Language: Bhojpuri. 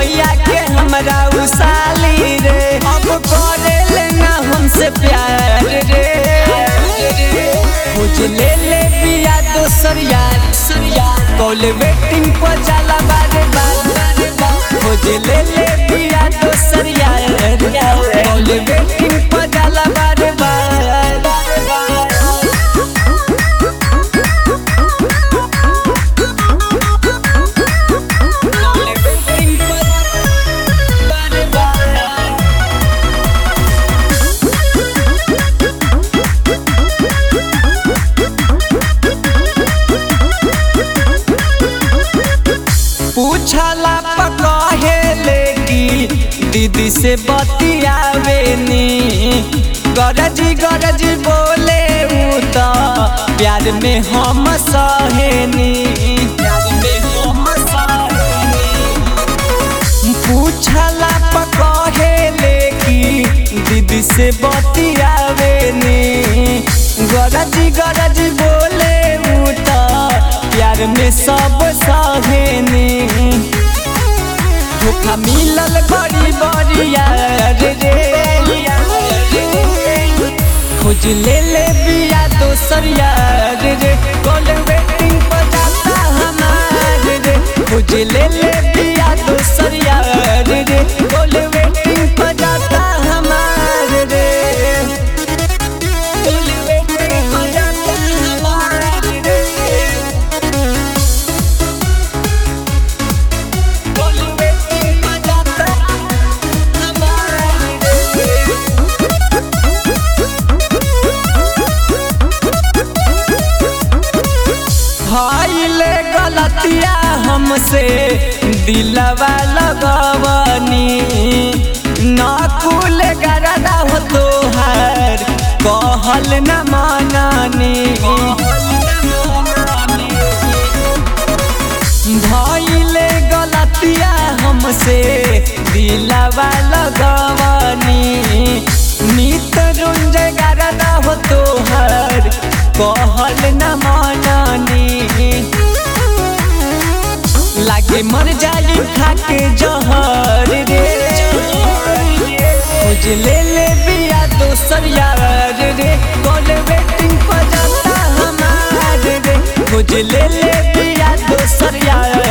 भैया के हमरा उसाली रे अब करे लेना हमसे प्यार रे खोज ले ले बिया दोसर यार कॉल वेटिंग पर जाला बारे बार खोज ले ले बिया दोसर यार कॉल वेटिंग पर जाला बारे बार पूछला पकहे लेगी दीदी से बतियावेनी गरजी गरजी बोले उ त प्यार में हम सहेनी प्यार में हम सहेनी पूछला पकहे लेगी दीदी से बतियावेनी गरजी गरजी बोले उ त प्यार में सब सहेनी धोखा मिलल बड़ी बड़ी यार रे खोज ले ले बिया दोसर यार रे कॉल वेटिंग पर जाता हमार रे खोज ले ले बिया दोसर यार रे कॉल वेटिंग पर जाता हमार रे कॉल वेटिंग पर जाता हमार रे कॉल वेटिंग पर जाता हमार रे भइले गलतिया हमसे दिलवा लगवनी नकुल गरदा हो तोहार कहल न माननी भइले गलतिया हमसे दिलवा लगवनी नित रुंज गरदा हो तोहार कहल न माननी लागे मर जाई खाके जहर रे खोज ले ले बिया दोसर यार रे कॉल वेटिंग पर जाता हमार रे खोज ले ले बिया दोसर यार